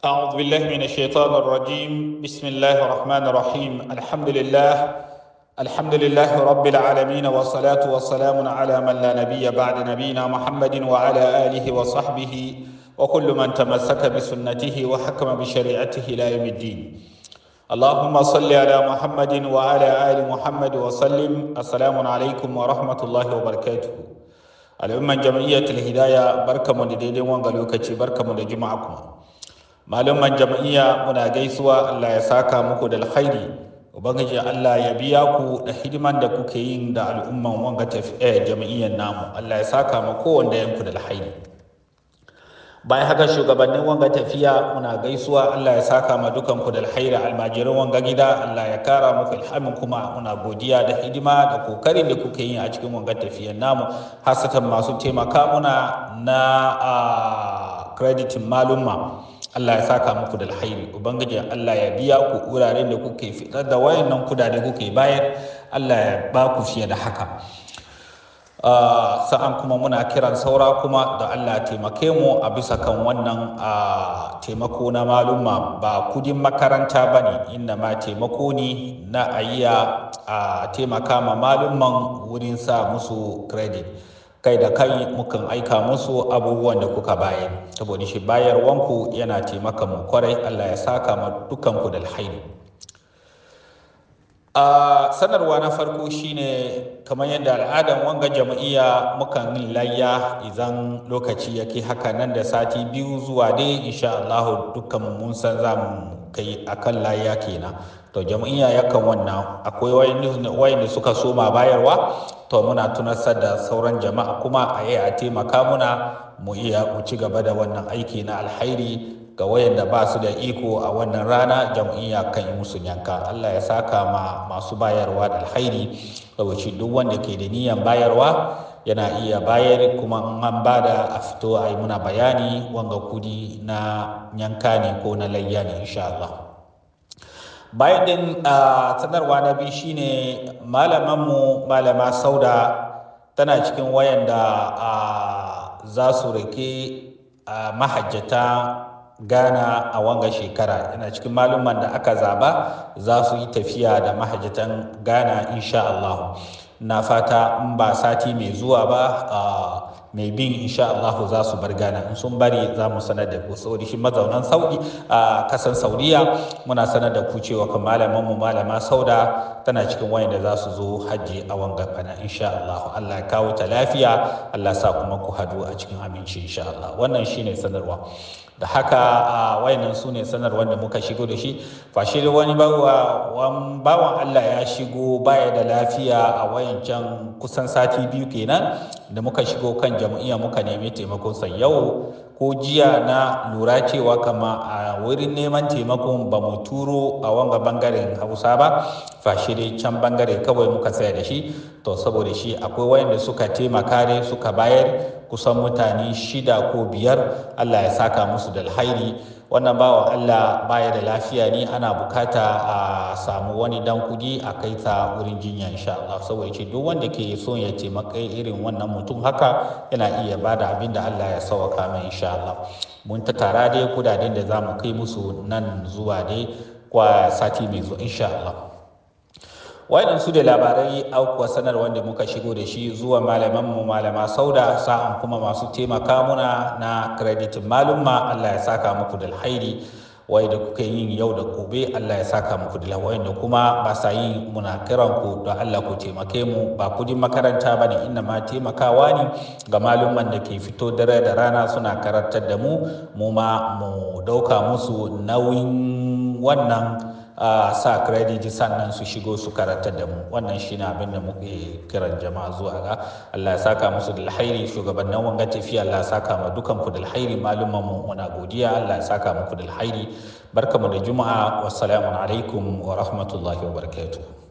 أعوذ بالله من الشيطان الرجيم بسم الله الرحمن الرحيم الحمد لله الحمد لله رب العالمين والصلاة والسلام على من لا نبي بعد نبينا محمد وعلى آله وصحبه وكل من تمسك بسنته وحكم بشريعته إلى يوم الدين اللهم صل على محمد وعلى آل محمد وسلم السلام عليكم ورحمة الله وبركاته الأمة جمعية الهداية بركة من ديدين وانغلوكتي بركة من جمعكم malaman jam'iyya muna gaisuwa Allah ya saka muku da alkhairi ubangiji Allah ya biya ku da hidiman da kuke yin da al'umman wanga tafiya jam'iyyar namu Allah ya saka ma kowanne yanku da alkhairi bayan haka shugabannin wanga tafiya muna gaisuwa Allah ya saka ma dukan ku da alkhairi almajirin wanga gida Allah ya kara muku ilhamin kuma muna godiya da hidima da kokarin da kuke yi a cikin wanga tafiyar namu hasatan masu taimaka muna na kreditin malumma Allah ya saka muku da alhairi ubangiji Allah ya biya ku wuraren da kuke fitar da wayannan kudade kuke bayar Allah ya ba ku fiye da haka sa'an kuma muna kiran saura kuma da Allah taimake mu a bisa kan wannan taimako na maluma ba kudin makaranta ba ne inda ma taimako ne na ayiya a taimaka ma malumman wurin sa musu credit kai da kai mukan aika musu abubuwan da kuka bayar saboda shi bayarwanku yana taimaka mu kwarai Allah ya saka ma dukanku da alhairi a sanarwa na farko shine kamar yadda al'adan wanga jam'iyya mukan yin layya idan lokaci yake haka nan da sati biyu zuwa dai insha Allah dukkan mun san za mu kai akan layya kenan to jam'iyya yakan wannan akwai wayanda suka soma bayarwa to muna tunasar da sauran jama'a kuma a yi a taimaka muna mu iya mu ci gaba da wannan aiki na alhairi ga wayanda ba su da iko a wannan rana jam'iyya kan yi musu yanka Allah ya saka ma masu bayarwa da alhairi saboda duk wanda ke da niyan bayarwa yana iya bayar kuma in an bada a fito a yi muna bayani wanga kudi na yanka ne ko na layya ne insha Allah bayan din sanarwa na biyu shine malamanmu malama sauda tana cikin wayanda za su rike mahajjata Ghana a wanga shekara yana cikin maluman da aka zaba za su yi tafiya da mahajjatan Ghana insha Allah na fata in ba sati mai zuwa ba mai bin insha Allah za su bar Ghana in sun bari za mu sanar da ku saboda shi mazaunan Saudi a kasan Saudiya muna sanar da ku cewa kan malaman mu malama Sauda tana cikin wayanda za su zo hajji a wanga bana insha Allah Allah ya kawo ta lafiya Allah sa kuma ku hadu a cikin aminci insha Allah wannan shine sanarwa da haka a wayannan su ne sanarwar da muka shigo da shi fashe da wani bawan Allah ya shigo baya da lafiya a wayancan kusan sati biyu kenan da muka shigo kan jam'iyya muka nemi taimakonsa yau ko jiya na lura cewa kama a wurin neman taimakon ba mu turo a wanga bangaren hausa ba fashe dai can bangare kawai muka tsaya da shi to saboda shi akwai wayanda suka taimaka ne suka bayar kusan mutane shida ko biyar Allah ya saka musu da alhairi wannan bawan Allah baya da lafiya ne ana bukata a samu wani dan kudi a kai ta wurin jinya insha Allah saboda ce duk wanda ke so ya taimaka irin wannan mutum haka yana iya bada abin da Allah ya sauka mai insha Allah mun ta tara dai kudaden da zamu kai musu nan zuwa dai kwa sati mai zuwa insha Allah wayan su da labarai aukuwa sanar wanda muka shigo da shi zuwa malaman mu malama sauda sa'an kuma masu taimaka muna na kreditin malumma Allah ya saka muku da alhairi wai da kuka yin yau da gobe Allah ya saka muku da alhairi da kuma ba sa yin muna kiran ku da Allah ku taimake mu ba kudin makaranta ba ne inda ma taimakawa ne ga malumman da ke fito dare da rana suna karantar da mu mu ma mu dauka musu nauyin wannan Uh, sa credit sannan su shigo su karantar da mu wannan shine abin da muke kiran jama'a zuwa ga Allah ya saka musu da alhairi shugabannin wanga tafiya Allah ya saka ma dukan ku da alhairi malumman mu muna godiya Allah ya saka muku da alhairi barkamu da juma'a wassalamu alaikum wa rahmatullahi wa barakatuh